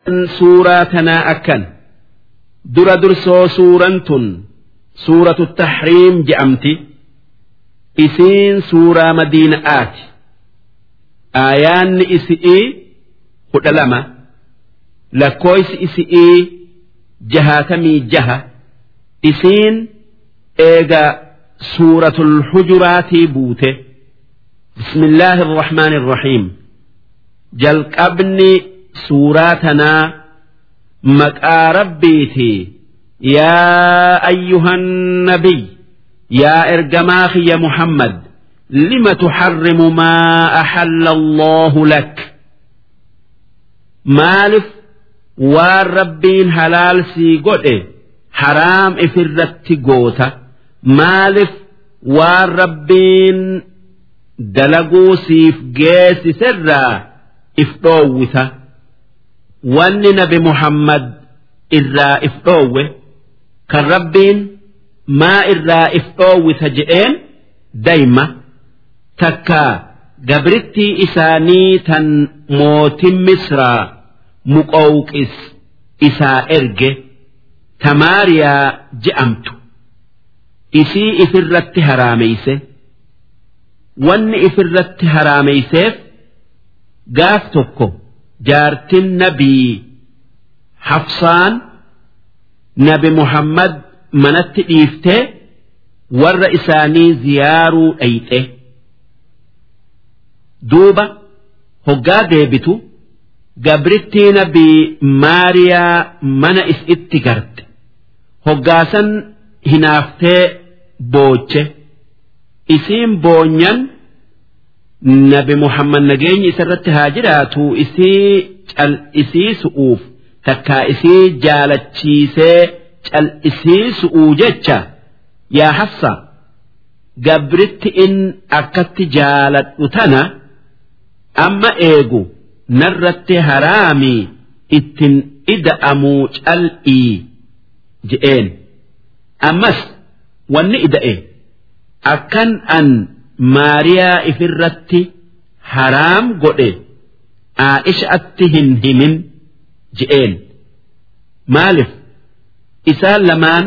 suuraa tanaa akkan dura dursoo suuraan tun suuratu tahriim je'amti isiin suuraa madiina'aati aayaanni isi'ii kudha lama lakkooysi isi'ii jahaatamii jaha isiin eega suuratul hujuraatii buute bismillaahi irrahmaani irrahiim jalqabni suuraa tanaa maqaa rabbiitii yaa ayyuhan nabiy yaa ergamaa kiyya muhammad lima tuxarrimu maa axalla allaahu lak maalif waan rabbiin halaal sii godhe haraam ifirratti goota maalif waan rabbiin dalaguu siif geessiserraa if dhoowwita wanni nabi muhammad irraa if dhoowwe kan rabbiin maa irraa if dhoowwita je'een dayma takka gabrittii isaanii tan mootin misraa muqowqis isaa erge tamaariyaa je'amtu isii ifirratti haraameyse wanni ifirratti haraameyseef gaaf tokko jaartin nabii hafsaan nabi muhammad manatti dhiiftee warra isaanii ziyaaruu dhayxe duuba hoggaa deebitu gabrittii nabii maariyaa mana isitti garte hoggaasan hinaaftee booche isiin boonyan nabi muhammad nageenyi isarratti haa jiraatu isii cal'isiisu'uuf takkaa isii jaalachiisee cal'isiisu'uu jecha yaa hafsa gabritti in akkatti jaaladhu tana amma eegu narratti haraamii ittin ida'amuu cal'ii je'een ammas wanni ida'e akkan an maariyaa ifirratti haraam godhe aa'ishatti hin himin je'een maalif isaan lamaan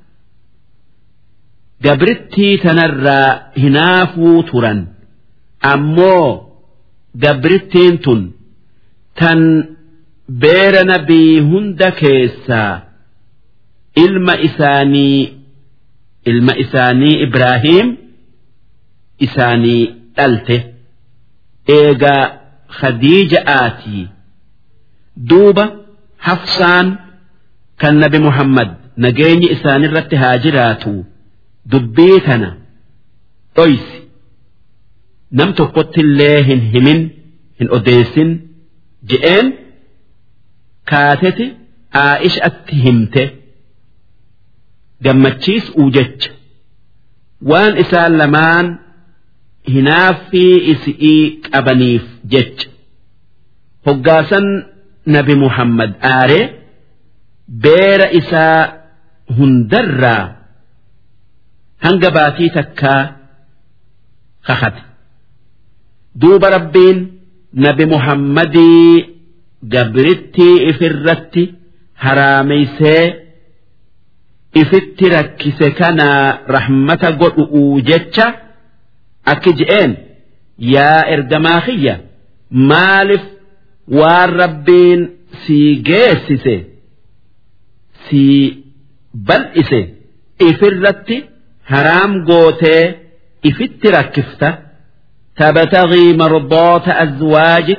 gabrittii tanarraa hinaafuu turan ammoo gabrittiin tun tan beera nabii hunda keessaa ilma isaanii ilma isaanii Ibraahiim isaanii dhalte eegaa Khadiija'aatii duuba hafsaan kan nabi Muhammad nageenyi isaanirratti haa jiraatu dubbii tana dhoysi nam tokkotti illee hin himin hin odeessin je'een kaateti aa'ishatti himte gammachiisuu jecha waan isaan lamaan hinaaffii isi'ii qabaniif jecha hoggaasan nabi muhammad aaree beera isaa hundarraa hanga baatii takkaa kakate duuba rabbiin nabi muhammadii gabrittii ifirratti haraameysee ifitti rakkise kanaa rahmata godhu'uu jecha akki je'een yaa ergamaa kiyya maalif waan rabbiin sii geessise sii bal'ise ifirratti haraam gootee ifitti rakkifta tabtagii mardoota azwaajik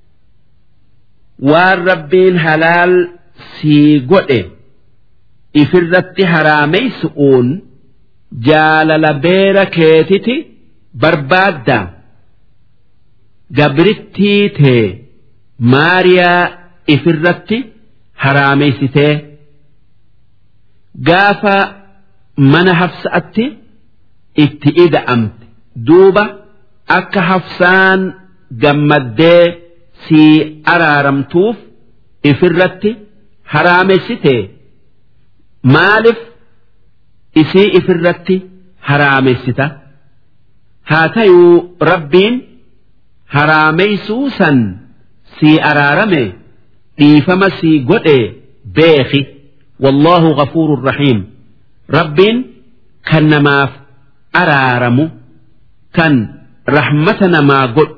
waan rabbiin halaal sii godhe ifirratti haraameysu'uun jaalala beera keetiti barbaadda gabrittii tee maariyaa ifirratti haraameysitee gaafa mana hafsa'atti itti ida'amte duuba akka hafsaan gammaddee sii araaramtuuf ifirratti haraamessitee maalif isii ifirratti haraamessita haa tayuu rabbiin haraameysuu san sii araarame dhiifama sii godhe beeki wallaahu ghafuurun rahiim rabbiin kan namaaf araaramu kan rahmata namaa godhu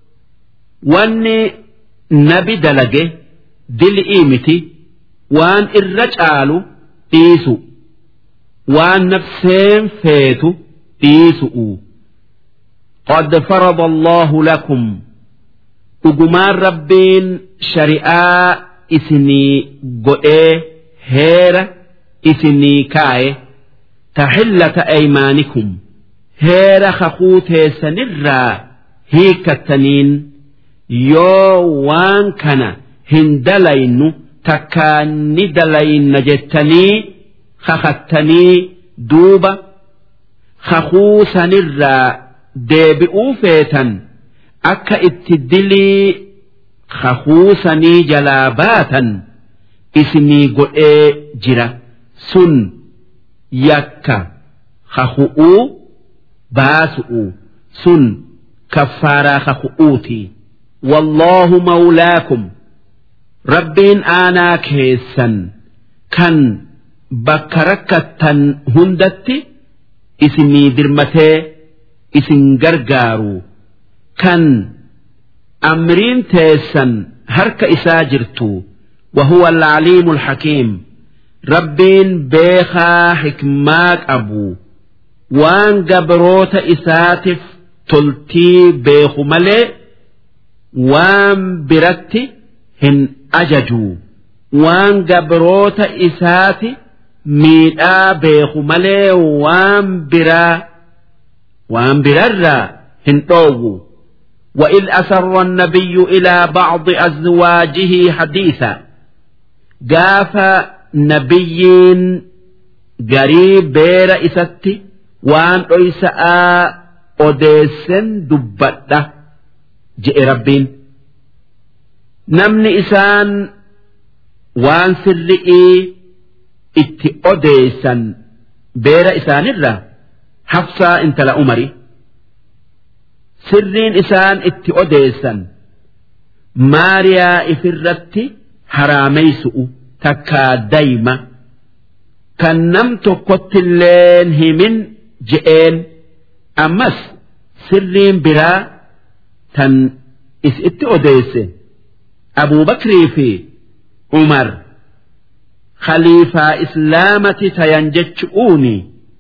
wanni nabi dalage dil'ii miti waan irra caalu dhiisu waan nafseen feetu dhiisu'u qad farada allahu lakum dhugumaan rabbiin shari'aa isinii godhee heera isinii kaaye taxillata aymaanikum heera kakuu teessanirraa hiikattaniin yoo waan kana hin dalaynu takkaa ni dalayna jettanii kakattanii duuba kakuu sanirraa deebi'uu feetan akka itti dilii kakuu sanii jalaa baatan isinii godhee jira sun yakka kaku'uu baasu'u sun kaffaaraa kaku'uuti wallaahu mawlaakum rabbiin aanaa keessan kan bakka rakkattan hundatti isinii dirmatee isin gargaaru kan amriin teessan harka isaa jirtu وهو العليم الحكيم ربين بيخا حكما أبو وان قبروت إساتف تلتي بيخو ملي وان برتي هن أججو وان قبروت إساتي ميدا بيخو ملي وان برا وان برا هن أوغو وإذ أسر النبي إلى بعض أزواجه حديثا gaafa nabiyyiin garii beera isatti waan dhoysa'aa odeessen dubbadha je'e rabbiin namni isaan waan sirri'ii itti odeessan beera isaanirra hafsaa intala umari sirriin isaan itti odeessan maariyaa ifirratti haraameysu'u takkaa dayma kan nam tokkottilleen himin je'een ammas sirriin biraa tan is itti odeesse abuubakrii fi umar khaliifaa islaamati tayan jechu'uuni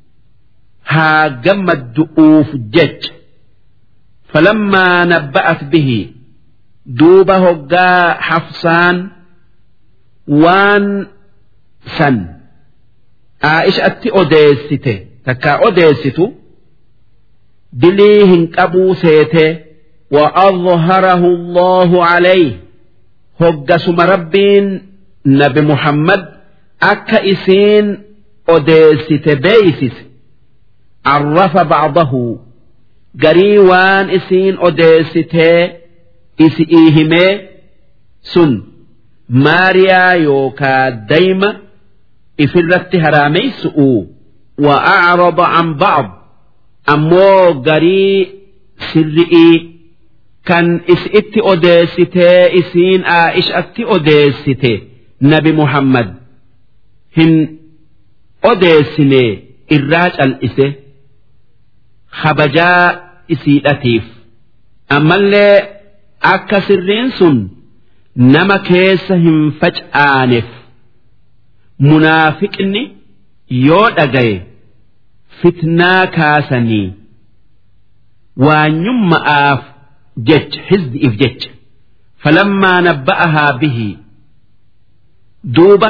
haa gammaddu'uuf jecha falammaa nabba'at bihi duuba hoggaa hafsaan waan san aa'ishatti odeessite takkaa odeessitu dilii hin qabuu seete وأظهره الله عليه هجسم ربين نبي محمد أكا إسين أديست بيسس عرف بعضه قريوان إسين أديست إسئيهمي سن maariyaa yookaa dayma ifirratti haraameysu'u wa'acrada an ba'd ammoo garii sirri'ii kan is itti odeessitee isiin aa'ishatti odeessite nabi muhammad hin odeessine irraa cal'ise kabajaa isiidhatiif ammallee akka sirriin sun nama keessa hin facaaneef munaafiqni yoo dhagaye fitnaa kaasanii waanyumma'aaf jecha hizdi'if jecha falammaa nabba'ahaa bihi duuba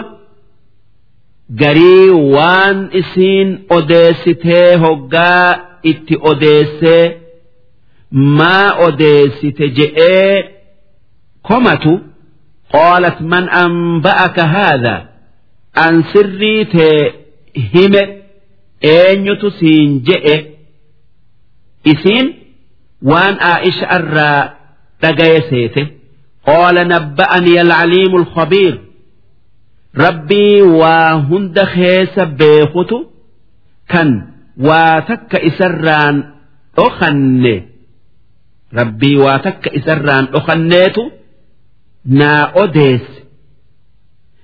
garii waan isiin odeessitee hoggaa itti odeessee maa odeessite je'ee komatu قالت من أنبأك هذا أن سريت هم أين يتسين جئ إسين وان آئش أرى تقيسيته قال نبأني العليم الخبير ربي وهند خيس بيخت كان واتك إسران أخني ربي واتك إسران أخنيت naa odeesse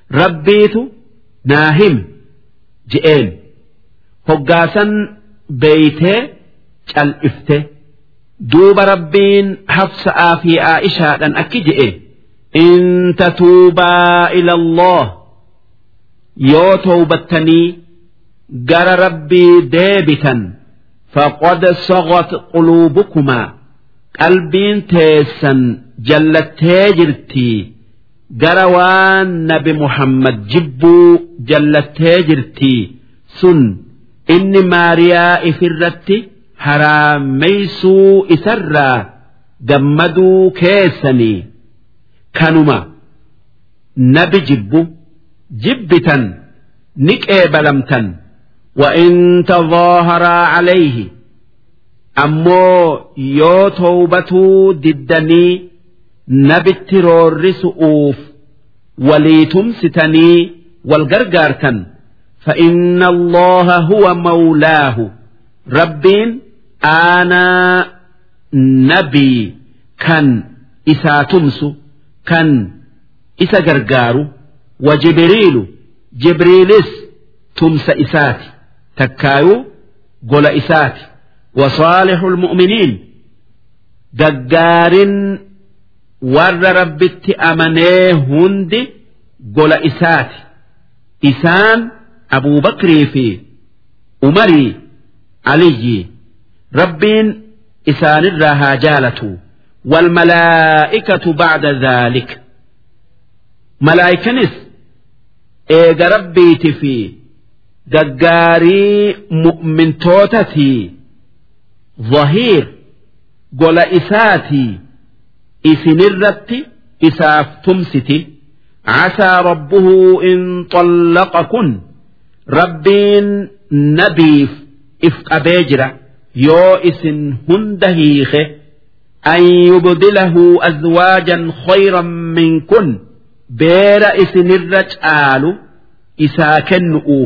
rabbiitu naa himi je'een hoggaasan beeytee cal'ifte duuba rabbiin hafsa'aa fi aa'ishaadhaan akki je'e in tatuubaa ila Allah yoo towbattanii gara rabbii deebitan faqad sagat quluubukumaa qalbiin teessan jallattee jirtii gara waan nabi muhammad jibbuu jallattee jirtii sun inni maariyaa ifirratti haraameysuu isarraa gammaduu keessanii kanuma nabi jibbu jibbitan ni qeebalamtan وإن تظاهرا عليه ammoo yoo towbatuu diddanii nabitti roorrisu'uuf walii tumsitanii wal gargaartan فإن الله هو مولاه ربين أنا نبي كان إسا تمسو كان إسا غرغارو وجبريل جبريلس تمس إساتي تكايو قول إساتي وصالح المؤمنين دجار ور ربت أمنيه هند قل إسات إسان أبو بكر في أمري علي ربين إسان الرها جالة والملائكة بعد ذلك ملائكة نس إيجا ربيت في دجاري مؤمن توتتي ظهير قل إساتي إسنرت إساف تمستي عسى ربه إن طلقكن ربين نبيف إفق بيجرة يو إسن هندهيخ أن يبدله أزواجا خيرا منكن بير إسن الرجال إساكن نؤوف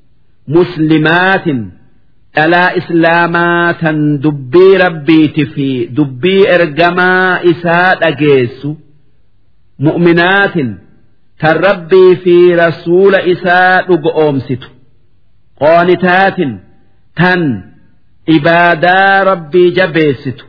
مسلمات dhalaa islaamaa tan dubbii rabbiiti fi dubbii ergamaa isaa dhageessu mu'minaatin tan rabbii fi rasuula isaa dhugoomsitu qoonitaatin tan ibaadaa rabbii jabeessitu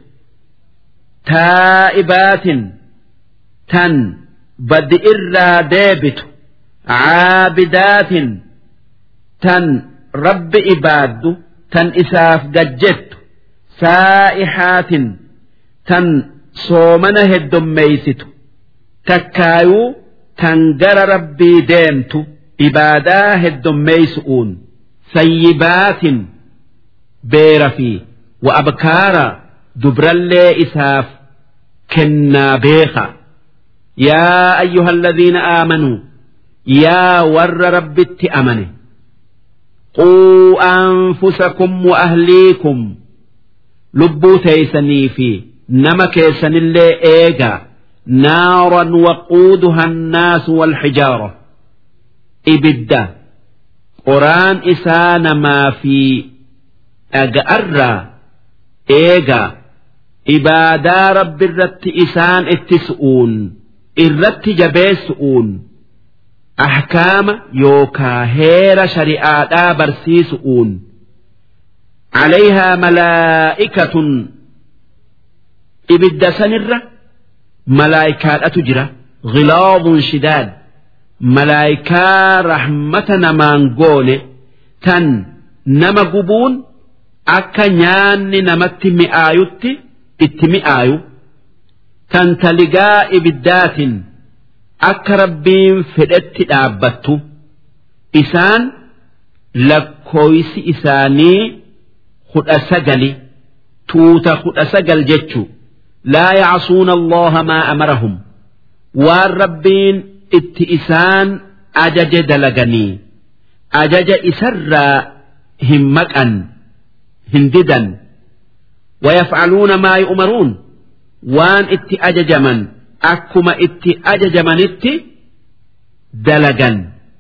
taa'ibaatin tan baddi irraa deebitu caabidaatin tan rabbi ibaaddu tan isaaf gajjettu saa'ihaatin tan soomana heddommeeysitu takkaayuu tan gara rabbii deemtu ibaadaa heddommeeysu'uun sayyibaatin beera fi wa abkaara dubrallee isaaf kennaa beeka yaa ayyuha alladhiina aamanuu yaa warra rabbitti amane قوا أنفسكم وأهليكم لبوا تيسني في نما كيسن اللي إيجا نارا وقودها الناس والحجارة إبدا قرآن إسان ما في أجأر إيجا إبادا رب الرت إسان اتسؤون الرت جبيسؤون أحكام يوكا هير شريعة برسيسؤون عليها ملائكة إبدا سنرة ملائكة أتجرى غلاظ شداد ملائكة رحمة نمانقول تن نما قبون أكا نيان نمت مئايوت اتمئايو تن تلقاء إبدات akka rabbiin fedhetti dhaabbattu isaan lakkooysi isaanii kudha sagali tuuta kudha sagal jechu laa yacsuuna allaha maa amarahum waan rabbiin itti isaan ajaje dalaganii ajaja isarraa hin maqan hin didan ويفعلون ما يؤمرون وان اتي أججمن akkuma itti ajajamanitti dalagan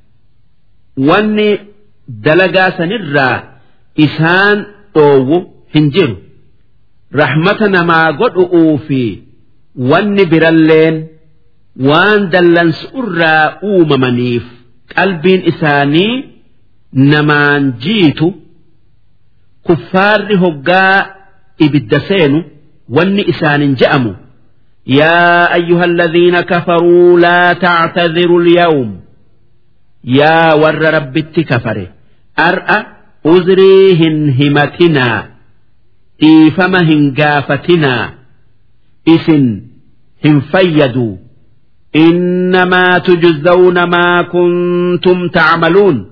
wanni dalagaa sanirraa isaan dhoowwu hin jiru rahmata namaa godhu'uu fi wanni biralleen waan dallansu'urraa uumamaniif qalbiin isaanii namaan jiitu kuffaarri hoggaa ibidda seenu wanni isaanin je'amu yaa ayyuha alladhiina kafaruu laa tactadiru lyawm yaa warra rabbitti kafare ar'a uzrii hin himatinaa dhiifama hin gaafatinaa isin hin fayyaduu إنما تجزون ما كنتم تعملون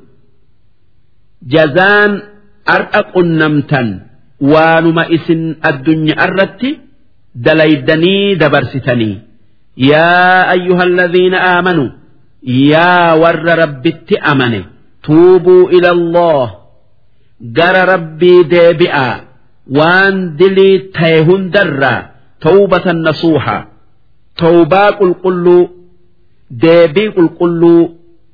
جزان أرأق النمتا وانما إسن الدنيا أردت دليدني دبرستني يا أيها الذين آمنوا يا ور ربت أمني توبوا إلى الله جر ربي ديبئا وان دلي تيهن درا توبة نصوحا توبا قلقلو deebii qulqulluu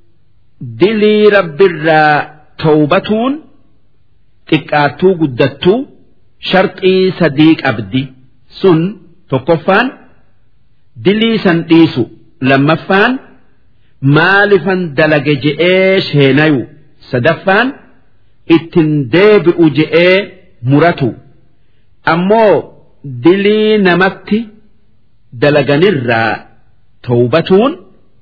dilii rabbiirraa tawbatuun xiqqaattuu guddattuu sharxii sadii qabdi sun tokkoffaan dilii san dhiisu lammaffaan maalifan dalage je'ee sheenayu sadaffaan ittin deebi'u je'ee muratu ammoo dilii namatti dalaganirraa tawbatuun.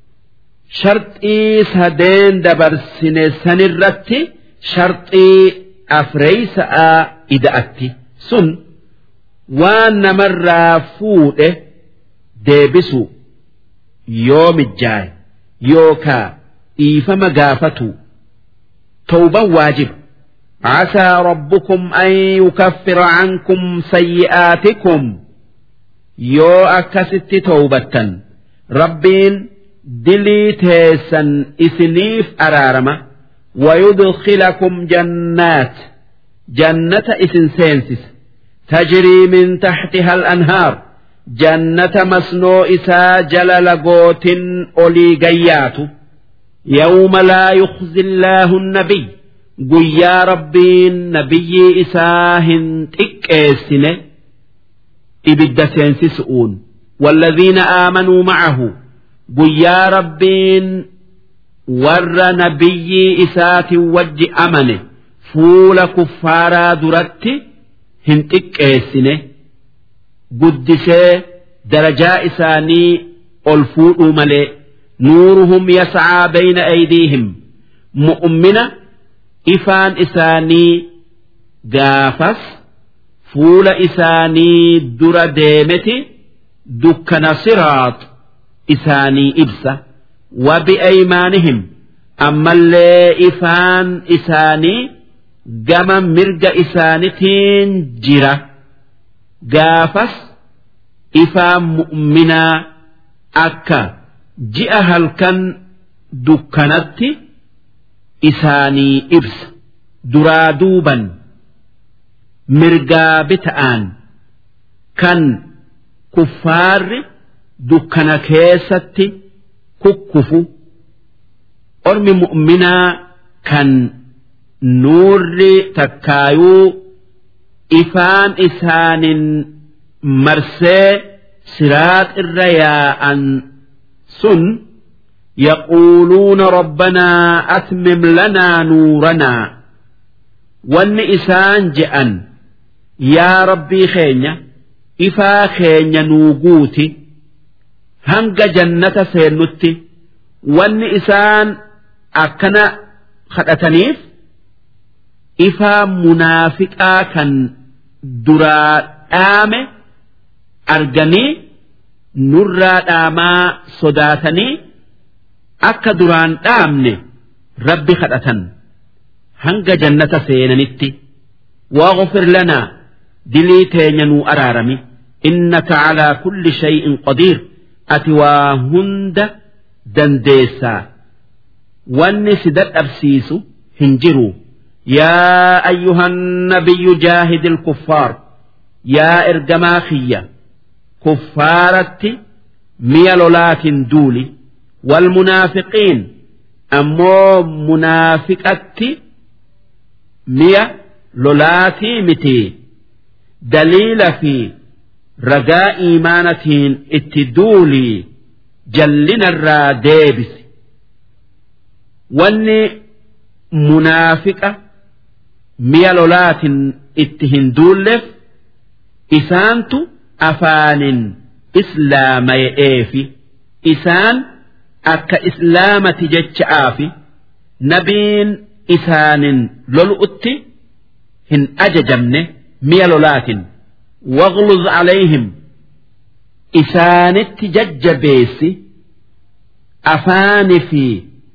sharxii sadeen dabarsine sanirratti sharxii afreeysa'a ida'atti sun waan namarraa fuudhe deebisu yoo mijjaaye yookaa dhiifama gaafatu tawban waajiba عسى ربكم أن يكفر عنكم سيئاتكم يو أكست توبة ربين dilii teessan isiniif araarama ويدخلكم جنات جنة إسن سينسس تجري من تحتها الأنهار جنة مسنو إسا جلل قوت أولي قيات يوم لا يخزي الله النبي قيا ربي نبي إساهن تكيسن إبد سينسسؤون والذين آمنوا معه guyyaa rabbiin warra nabiyyii isaatiin wajji amane fuula kuffaaraa duratti hin xiqqeessine guddisee darajaa isaanii ol fuudhuu malee nuuruhum yascaa bayna aydiihim mu'ummina ifaan isaanii gaafas fuula isaanii dura deemeti dukkana siraax isaanii ibsa wabi'aymaanihim ammallee ifaan isaanii gama mirga isaanitiin jira gaafas ifaan mu'minaa akka ji'a halkan dukkanatti isaanii ibsa duraa duuban mirgaa bita'aan kan kuffaarri dukkana keessatti kukkufu ormi mu'minaa kan nuurri takkaayuu ifaan isaanin marsee siraax irra yaa'an sun يقولون ربنا أتمم لنا نورنا وان إسان جأن يا ربي خينيا إفا خينيا نوغوتي hanga jannata seennutti wanni isaan akkana kadhataniif ifaa munaafiqaa kan duraa dhaame arganii nurraa dhaamaa sodaatanii akka duraan dhaamne rabbi kadhatan hanga jannata seenanitti واغفر لنا دلي تينينو أرارمي إنك على كل شيء قدير ati waa hunda dandeessaa wanni si dadhabsiisu hin jiru yaa ayyuhan nabiyyu jaahidi kuffaar yaa ergamaa kiyya kuffaaratti mi'a lolaatiin duuli walmunaafiqiin ammoo munaafiqatti mi'a lolaatii miti daliila fi ragaa iimaanatiin itti duulii jallinarraa deebisi wanni munaafiqa mi'a lolaatiin itti hin duulleef isaantu afaanin islaamaya'eefi isaan akka islaamati jecha'aafi nabiin isaanin lolu'utti hin ajajamne mi'a lolaatiin waghluz calayhim isaanitti jajjabeessi afaani fi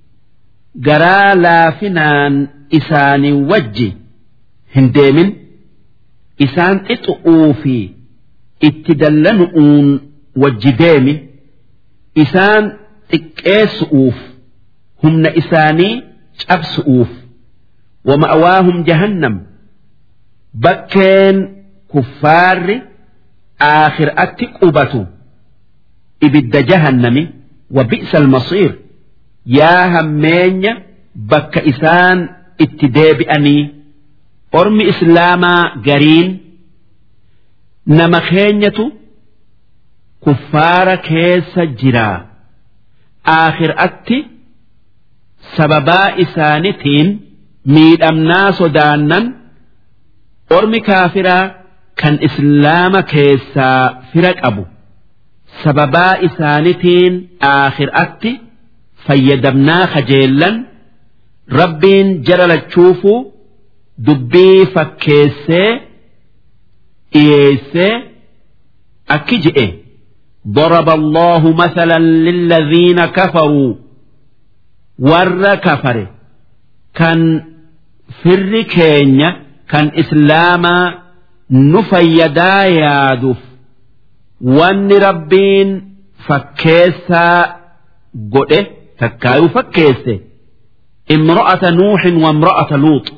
garaa laafinaan isaanii wajji hin deemin isaan xixu'uu fi itti dallanu'uun wajji deemi isaan xiqqeessu'uuf humna isaanii cabsu'uuf wama'awaahum jahannam bakkeen kuffaarri aakhir'atti qubatu ibidda jahannami wa bi'sa almasiir yaa hammeenya bakka isaan itti deebi'anii ormi islaamaa gariin nama keenyatu kuffaara keessa jiraa aakhir'atti sababaa isaanitiin miidhamnaa sodaannan ormi kaafiraa kan islaama keessaa fira qabu sababaa isaanitiin aakhir'atti fayyadamnaa kajeellan rabbiin jara lachuufuu dubbii fakkeessee dhiyeessee akki je'e ضرب الله مثلا للذين كفروا ور كفر كان فر كينيا كان إسلاما نفيدا يادف وان ربين فكيسا قده تكايو فكيسه امرأة نوح وامرأة لوط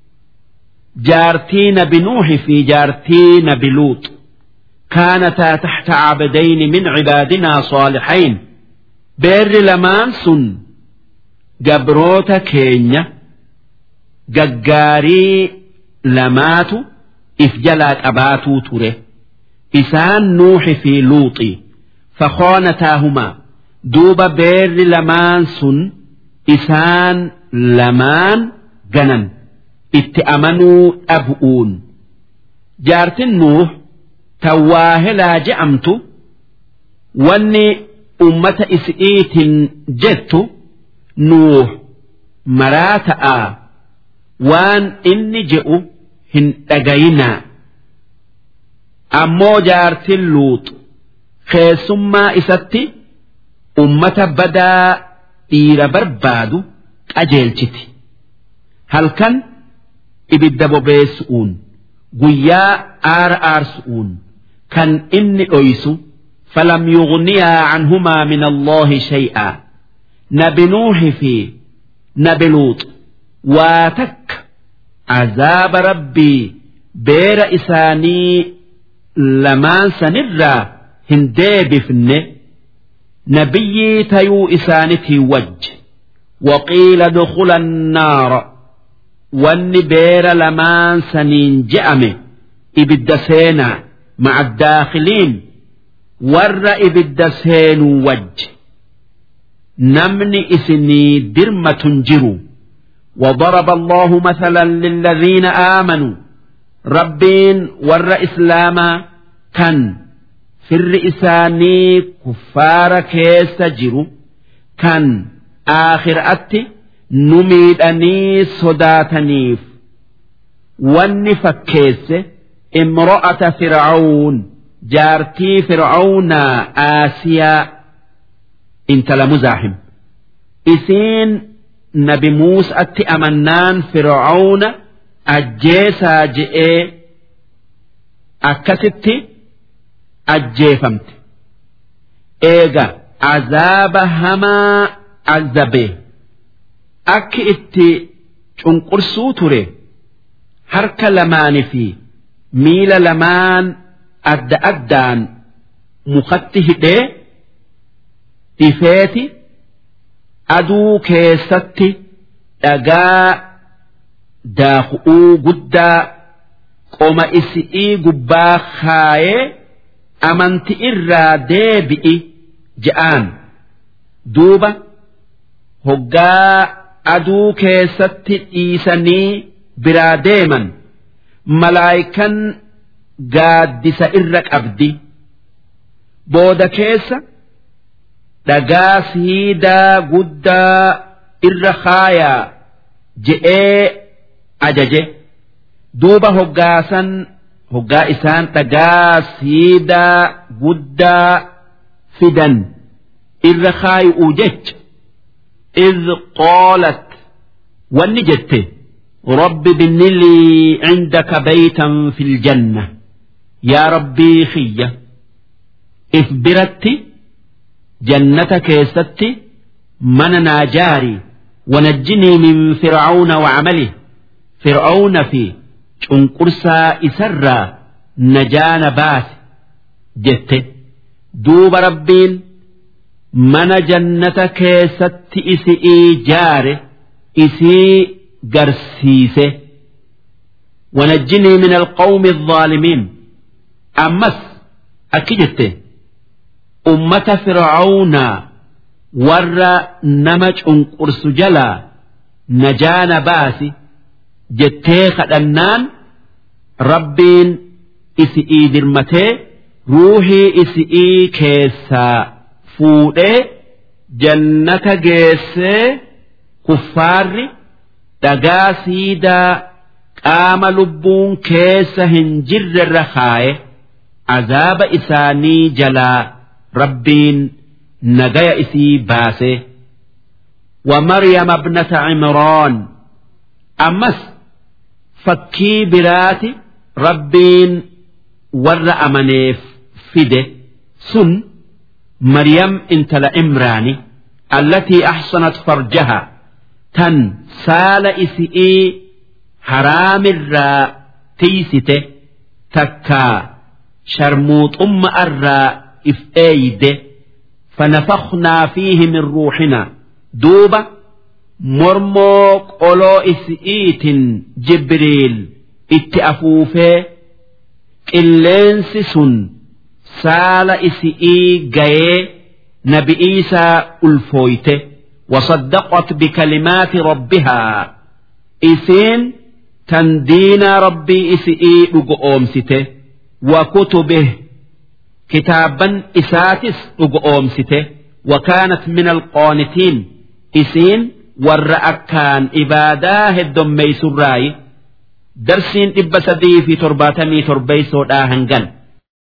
جارتين بنوح في جارتين بلوط كانتا تحت عبدين من عبادنا صالحين بير لمان سن جبروت كينيا ججاري لماتو إفجلات أباتو تره إسان نوح في لوطي فخانتاهما دوب بير لمان سن إسان لمان جنن اتأمنوا أبؤون جارت النوح tawaahelaa je'amtu wanni ummata isi'iitin jettu nuuh maraa ta'aa waan inni je'u hin dhagayinaa ammoo jaartin luux keessummaa isatti ummata badaa dhiira barbaadu qajeelchiti halkan ibidda bobeessu'uun guyyaa aara aarsu'uun kan inni dhoysu falam yughniyaa canhumaa min allaahi shay'aa nabi nuuhi fi nabi luux waa takka azaaba rabbii beera isaanii lamaan sanirraa hin deebifne nabiyyii tayuu isaanitii wajj waqiila dukula annaara wanni beera lamaan saniin je'ame ibidda seenaa maca daakhiliin warra ibidda seenuu wajj namni isinii dirmatun jiru وضرب الله مثلا للذين آمنوا ربين ور إسلاما كان في الرئساني كفار كيس جرو كان آخر أتي نميدني صداتنيف واني فكيس امرأة فرعون جارتي فرعون آسيا انت لمزاحم إسين nabi muusatti amannaan fir'auna ajjeesaa je'ee akkasitti ajjeefamte eega azaaba hamaa azabee akki itti cunqursuu ture harka lamaanii fi miila lamaan adda addaan mukatti hidhee dhifeeti aduu keessatti dhagaa daaku'uu guddaa qoma isi'ii gubbaa kaayee amanti irraa deebi'i je'aan duuba hoggaa aduu keessatti dhiisanii biraa deeman malaayikan gaaddisa irra qabdi booda keessa dhagaa siidaa guddaa irra kaayaa je'ee ajaje duuba hoggaasan hoggaa isaan dhagaa siidaa guddaa fidan irra kaayu'u jecha إذ قالت ونجت رب بن لي عندك بيتا في الجنة يا ربي خية إثبرت جنتك يست من ناجاري ونجني من فرعون وعمله فرعون في شنقرسا إسرا نجان باس جت دوب ربين mana jannata keessatti isi'ii jaare isii garsiise wanajjinii min alqawmi الظaalimiin ammas akki jette ummata fircaunaa warra nama cunqursu jalaa najaana baasi jettee kadhannaan rabbiin isi'ii dirmatee ruuhii isi'ii keessaa fuudhee jannata geessee kuffaarri dhagaa siidaa qaama lubbuun keessa hin jirrerra kaaye azaaba isaanii jalaa rabbiin nagaya isii baase ومريم ابنة عمران أمس فكي برات ربين ور أمنيف فده سن مريم انت لإمراني التي أحصنت فرجها تن سال إسئي حرام الراء تيسته تكا شرموط أم الراء إفأيده فنفخنا فيه من روحنا دوبة مرموك أولو إسئيت جبريل اتأفوفه قلنس سن saala isi'ii gayee nabi iisaa ulfooyte wasaddaqat bikalimaati rabbihaa isiin tan diinaa rabbii isi'ii dhugo oomsite wa kutubih kitaaban isaatis dhugo oomsite وكانت من القانتين إسين والرأكان إبادا هدم ميسراي درسين إبا سدي في ترباتمي تربيسو داهنجن